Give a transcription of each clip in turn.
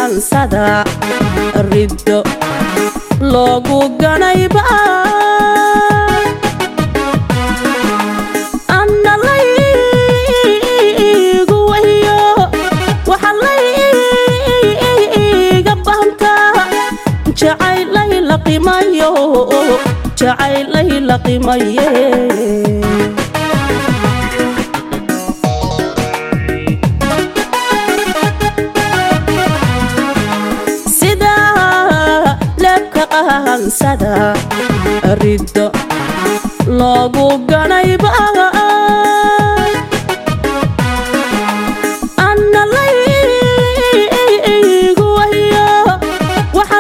qaansada riddo loogu ganayba anna laygu wahiyo waxa layga bahantaa jacaylay la qimayo jacaylay la qimaye sida leebka qaansada riddo loogu ganayba anna laygu wahiyo waxa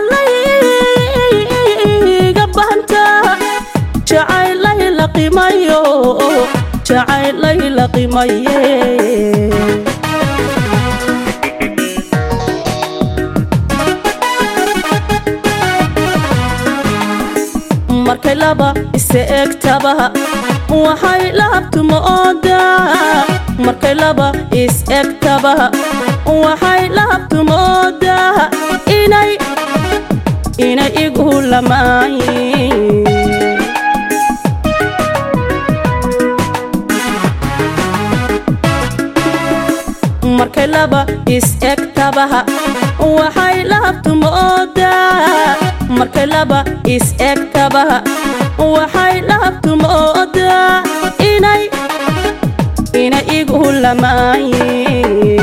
layga bahantaa jacaylay la qimayo jacaylay la qimaye markay laba isa egtaba waxay laabtuma oodaa markay laba is egtaba waxay laabtuma oodaa inay inay igu lamaayin markay laba is egtabaha waxay laabtuma oodaa markay laba is egtabaha waxay laabtuma oodaa inay inay igu lamaayin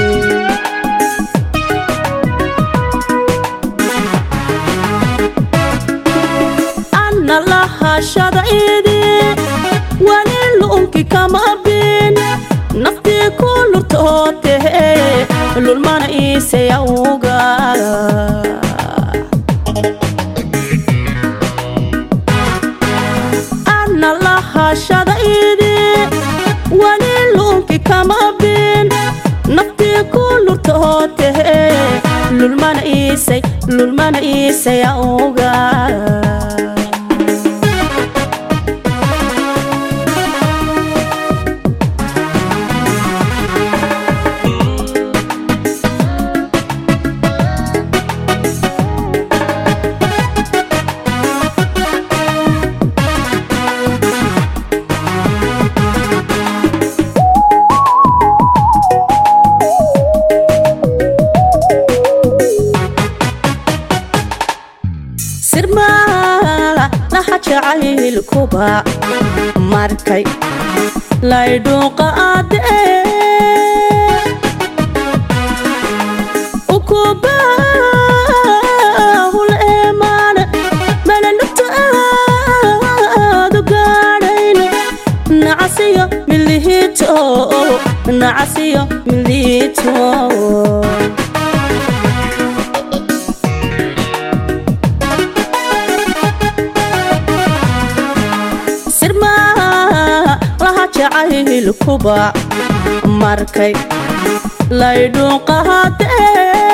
anna lahashada idi wali lu'unki kama bin naftii ku lurtootehe lulmana iisayawga anna lahashada idi wali lu'unki kama bin naftii ku lurtootehe lulmana iisay lulmana iisayawga sirmaa laha jacaylkuba markay laydhuuqa aadee ukubahul eemaan malalugta aadu gaadhayn nacasiyo milihiito nacasiyo milihiito sirmaa laha jacaylkuba markay laydhuuqahadee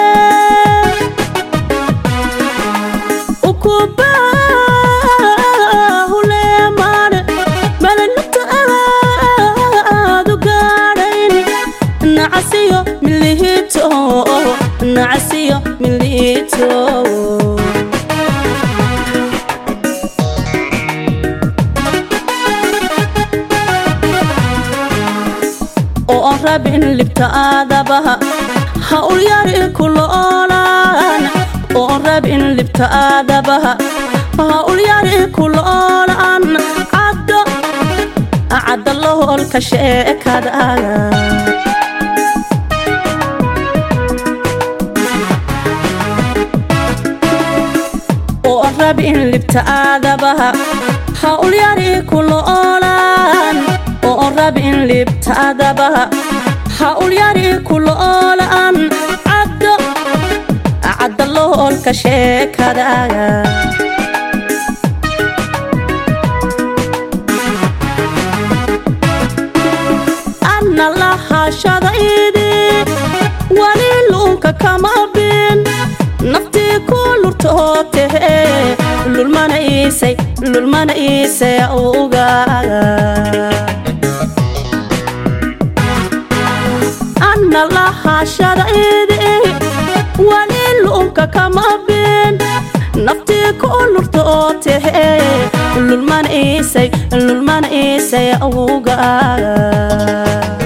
ukubahuleemaan malalugta aadu gaadhayn nacasiyo milihiito nacasiyo milihiito oo aan rabin libta aadabaha ha ulyari kuloolaan oo aan rabin libta aadabaha ha ulyari kuloolaan caddo cadda loholka sheekadaaga oo aan rabin libta aadabaha ha ulyari kuloolaan oo aan rabin libta aadabaha ha ulyari kuloolaan caddo cadda loholka sheekadaaga anna lahashada idi wali luunka kama bin naftii ku lurtootehe lulmana iisay lulmana iisay ugaaga anna lahashada idi wali luunka kama bin naftii ku lurtootehe lulman iisay lulman iisay awowga